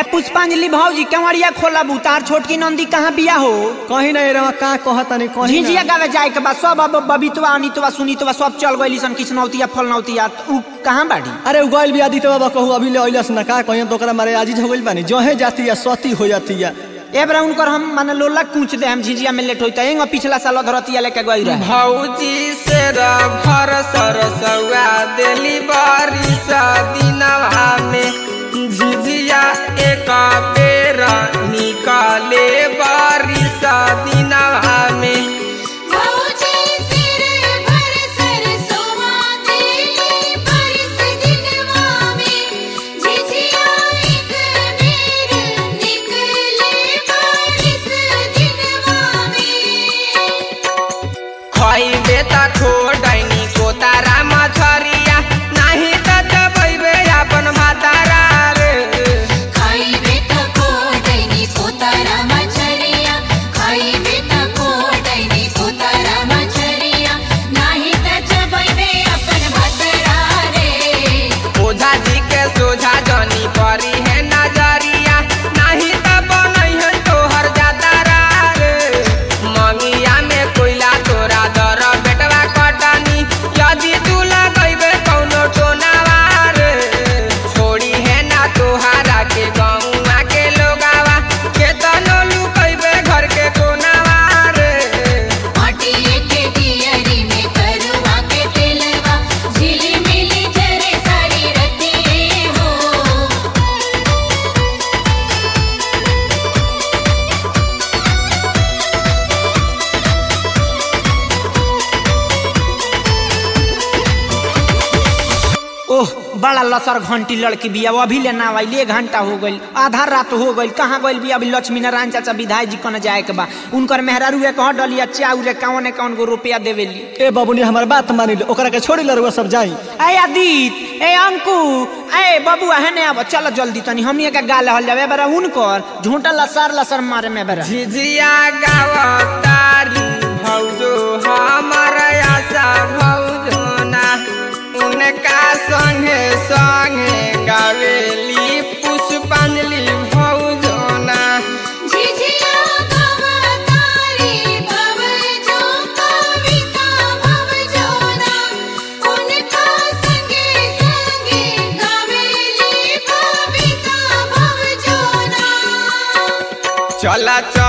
पुष्पांजलि भौजी केवड़िया खोला बुतार छोटकी नंदी कहाँ बिया हो कहीं नहीं रहा का कहतनी कहीं झिझिया ना। गावे जाए के बाद सब अब बबीतवा अनितवा सुनीतवा सब चल गइली सन किसनौतिया फलनौतिया उ कहाँ बाड़ी अरे उगल भी आदित्य बाबा कहू अभी ले अइलस ना का कहीं तो ओकरा मारे आजीज हो गइल बानी जहे जाती या सती हो जाती या ए बरा उनकर हम माने लोला कूच दे हम झिझिया में लेट होइता एंग पिछला साल धरतिया लेके गई रहे भौजी से भर सरसौआ दिली बारिश दिनवा में झिझिया एक बेर निकाले बारिश दिनवा में भौजी सिर भर सरसोवा देली बरस दिनवा में झिझिया एक बेर निकले बरस दिनवा में खइबे त खोडैनी कोतारा मछरिया नाही त जबैबे अपन भातारा रे खाइबे त कोडैनी कोतारा मछरिया खाइबे त कोडैनी कोतारा मछरिया नाही त चबैबे अपन भतरा रे ओझा जी के सोझा जनी परी है नजरिया नाही त बनई है तोहर जातारा रे मंगिया में कोइला तोरा दर बेटवा कटनी यदि तू लगैबे कौनो टोनावा रे छोड़ी है ना तोहारा के गौवा के लोगावा के तनो लुकैबे घर के कोनावा रे माटिए के दियरी में करुआ के तेलवा झिली मिली जरे सारी रतिए हो ओह बड़ा लसर घंटी लड़की बिया वो अभी लेना आइल एक घंटा हो गइल आधा रात हो गइल कहाँ गइल बिया अभी लक्ष्मी नारायण चाचा विधायक जी कने जाए के बा उनकर मेहरारू के कह डलिया चाउ रे कौन कौन गो रुपया देवेली ए बाबूनी हमार बात मानी ले ओकरा के छोड़ी लरुआ सब जाई ए आदित ए अंकु ए बबुआ है ने अब चल जल्दी तनी हमनी के गाल हल जावे बरा उनकर झूठा लसर लसर मारे में बरा झिझिया गावतारी भौजो हमर आशा भौजो ना उनका संगे संगे गावेली पुष्पांजलि भौजो ना झिझिया गवतारी भव जो कविता भव जोना उनका संगे संगे गावेली कविता भव जोना चला चल